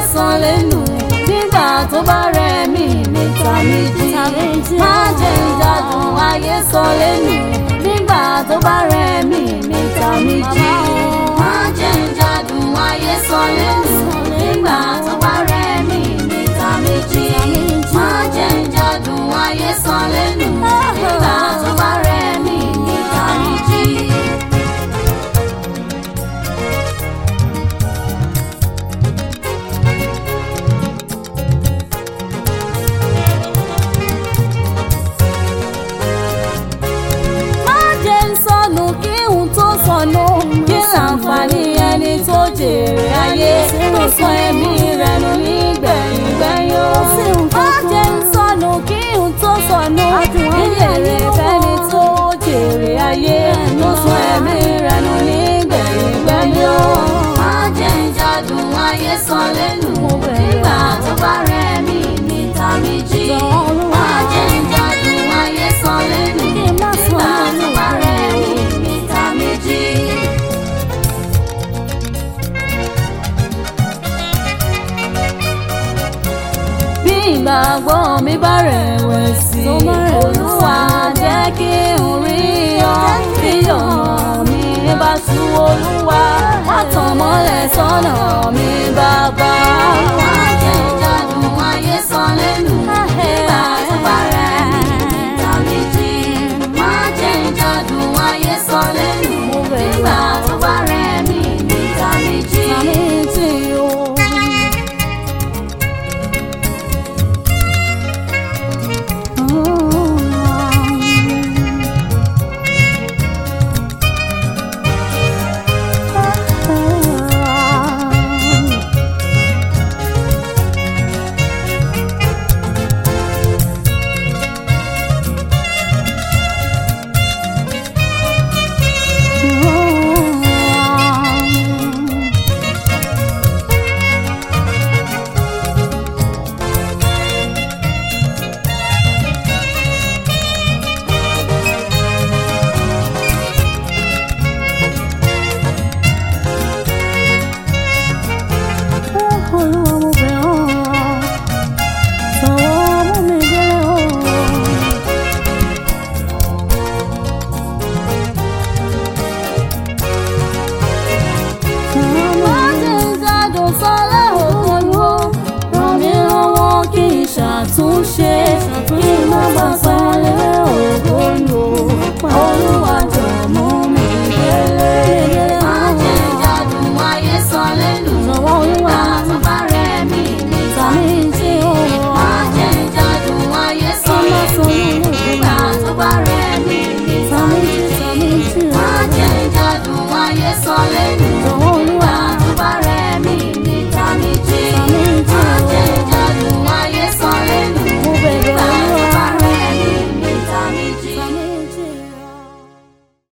sàn lẹ́nu nígbà tó bá rẹ̀ mí níta méjì má jẹ́ ìjàdùn ayé sàn lẹ́nu nígbà tó bá rẹ̀ mí níta méjì má jẹ́ ìjàdùn ayé sàn lẹ́nu nígbà tó bá rẹ̀ mí níta méjì má jẹ́ ìjàdùn ayé sàn lẹ́nu nígbà tó bá rẹ̀ mí níta méjì. má jẹ́ ń sọnù kí n tó sọnù kí láǹfààní ẹni tó jèrè ayé tó sọ ẹ̀mí rẹ̀ nù nígbẹ̀yìn gbẹ̀yìn o. má jẹ́ ń sọnù kí n tó sọnù kí lèrè fẹ́ni tó jèrè ayé tó sọ ẹ̀mí rẹ̀ nù nígbẹ̀yìn gbẹ̀yìn o. má jẹ́ ń jádùn ayé sọ lẹ́nu nígbà tó bá rẹ̀ mí níta méjì. má jẹ́ ń jádùn ayé sọ lẹ́nu nígbà tó bá rẹ̀ mí níta méjì. bí ìgbàgbọ́ mi bá rẹ̀wẹ̀sì olúwa jẹ́ kí n rí ọ bí ọ̀nà mi bá sú olúwa wá tàn mọ́lẹ̀ sọ́nà mi bàbá. má jẹ́ ìjàdùn ayé sàn lẹ́nu nígbà tó bá rẹ̀ mí níta méjì. má jẹ́ ìjàdùn ayé sàn lẹ́nu nígbà tó bá rẹ̀ mí níta méjì. Olúwa mo bẹ̀ ọ́ sọ̀rọ̀ mú mi délé o. má jẹ́ ìjàdùn sọ́lẹ̀ òkòlù ràn mí lọ́wọ́ kí n ṣàtúnṣe kí n má bàa sọ